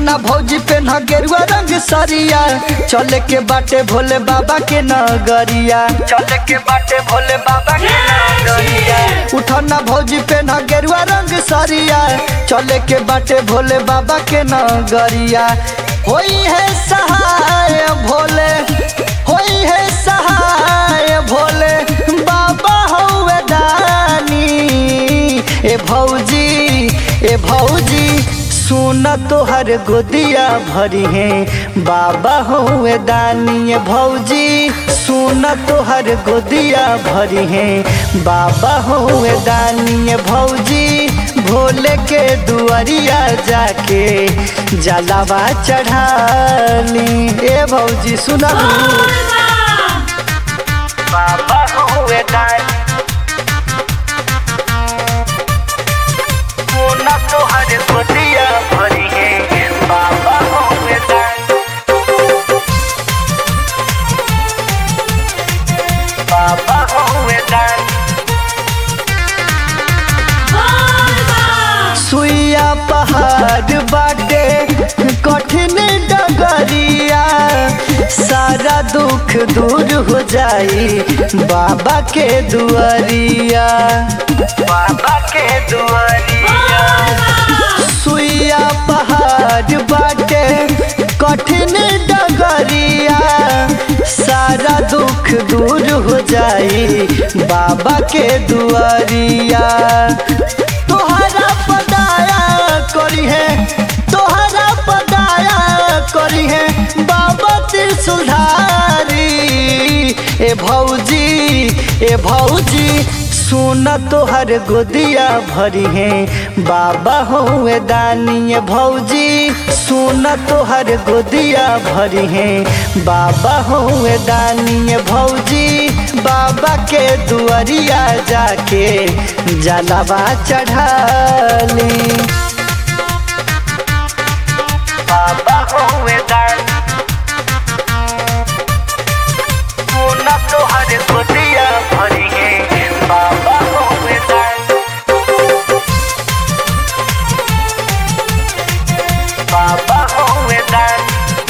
उठना भौजी पे न गेरुआ रंग सरिया चले के बाटे भोले बाबा के नगरिया चले के बाटे भोले बाबा के नगरिया उठना भौजी पे न गेरुआ रंग सरिया चले के बाटे भोले बाबा के नगरिया होई है सहाय भोले होई है सहाय भोले बाबा हौवे दानी ए भौजी ए भौजी सुन तोहर गोदिया भरी है बाबा हुए दानी ए भौजी सुन तोहर गोदिया भरी है बाबा हुए दानी ए भौजी भोले के दुआरिया जाके जलावा चढ़ाली ए भौजी सुना बाबा हुए दानी सोना तोहर गोदिया भरी है बाबा होवे दान बाबा होवे दान सुइया पहाड़ बाटे कठिन डगरिया सारा दुख दूर हो जाई बाबा के दुआरिया बाबा के दुआरिया सुइया पहाड़ बाटे कठिन डगरिया सारा दुख दूर हो जाई बाबा के दुआरिया तोहरा पदाया करी है तोहरा पदाया करी है बाबा त्रिशूलधारी ए भौजी ए भौजी सुन तोहर गोदिया भरी है बाबा हुए दानी ए भौजी सुन तोहर गोदिया भरी है बाबा हुए दानी ए भौजी बाबा के दुआरिया जाके जलावा चढ़ाली बाबा हुए दानी सोना तोहर गोदिया भरी है बाबा होवे दान बाबा होवे दान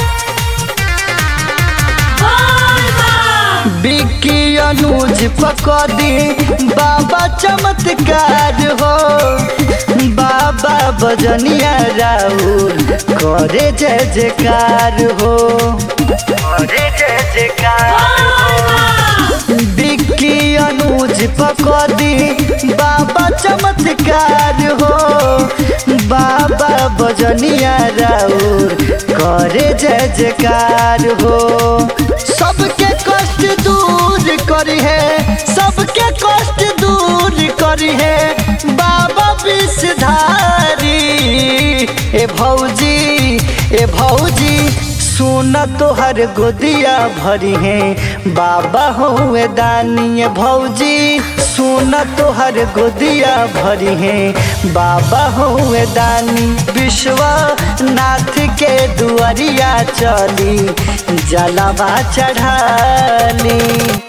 बिक्की अनुज पकड़ी बाबा चमत्कार हो बाबा बजनिया राउर करे जय जयकार हो करे जय जयकार हो बिक्की अनुज पकड़ी बाबा चमत्कार हो बाबा बजनिया राउर करे जय जयकार हो सबके कष्ट दूर करी है सबके कष्ट दूर करी है बाबा विषधारी ए भौजी ए भौजी सुन तोहर गोदिया भरी है बाबा हुए दानी ए भौजी सुन तोहर गोदिया भरी है बाबा हुए दानी विश्वनाथ के दुआरिया चली जलावा चढ़ाली